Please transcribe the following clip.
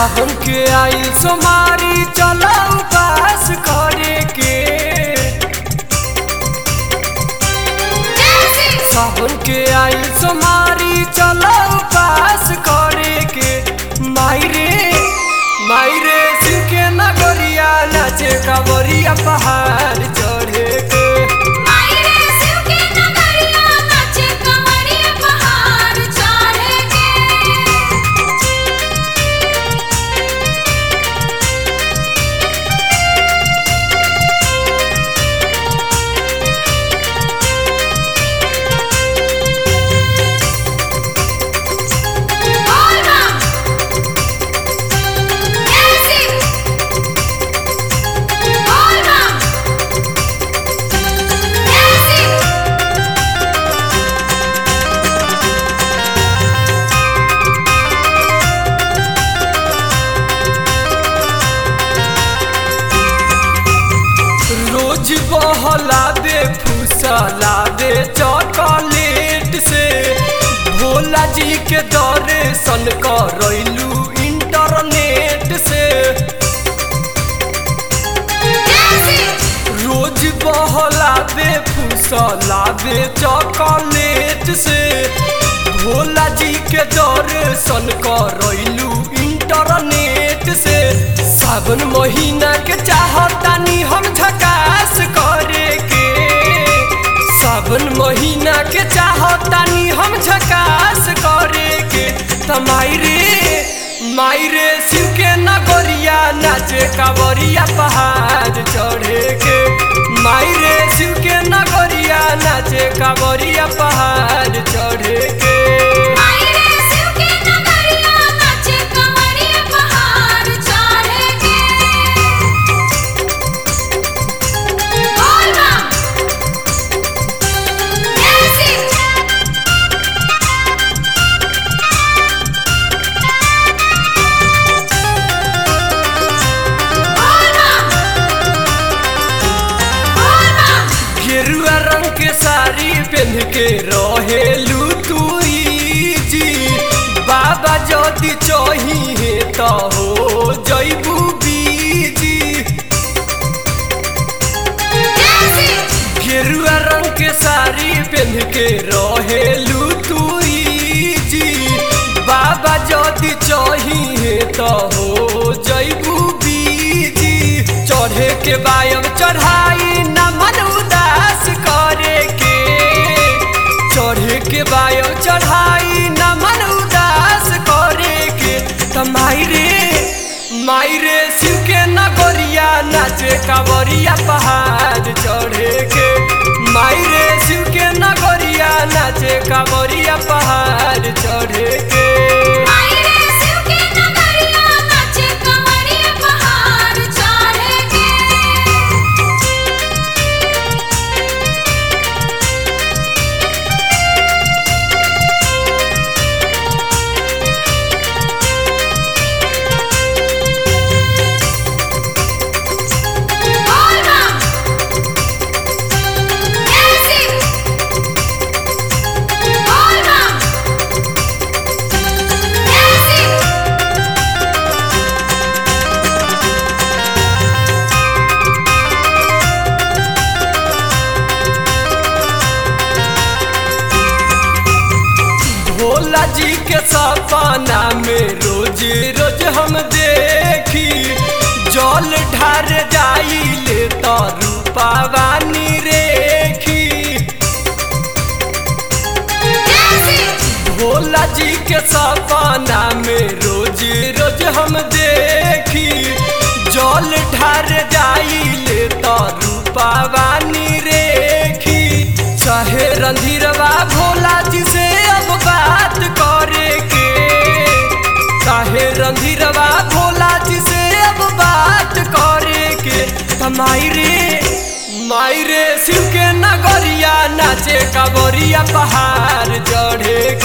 सावन के आई सोमारी चलो उपास करे के सावन के आई सोमारी चलो उपास करे के मायरे मायरे शिव के नगरिया नाचे कांवरिया पहाड़ चढ़े के रोज बहला दे फुसला दे चॉकलेट से भोला जी के दर्शन करैलू इंटरनेट से रोज बहला दे फुसला दे चॉकलेट से भोला जी के दर्शन करैलू इंटरनेट से सावन महीना के चाहतानी हम झकास करे के सावन महीना के चाहतानी हम झकास करे के तमाइरे मायरे शिव के नगरिया नाचे कांवरिया पहाड़ चढ़े के मायरे शिव के नगरिया नाचे कांवरिया पहाड़ चढ़े के गेरुआ रंग के साड़ी पहन के रहेलू तुई जी बाबा जदि चाहिए तो हो जैबू बीजी गेरुआ रंग के साड़ी पहन के रहेलू तुई जी बाबा जदि चाहिए तो हो जैबू बीजी चढ़े के बायम चढ़ाई न मन उदास करे के चढ़े के बायम चढ़ाई न मन उदास करे के त मायरे मायरे शिव के नगरिया नाचे कांवरिया पहाड़ चढ़े के मायरे शिव के नगरिया नाचे कांवरिया पहाड़ चढ़े के भोला जी के सपना में रोज रोज हम देखी जल ढार जाई ले तो रूपावानी रेखी भोला जी के सपना में रोज रोज हम देखी जल ढार जाई ले तो रूपावानी रेखी चाहे रंधीरवा भोला जी से अब बात करे के चाहे रंधीरवा भोला जी से अब बात करे के मायरे मायरे शिव के नगरिया नाचे कांवरिया पहाड़ चढ़े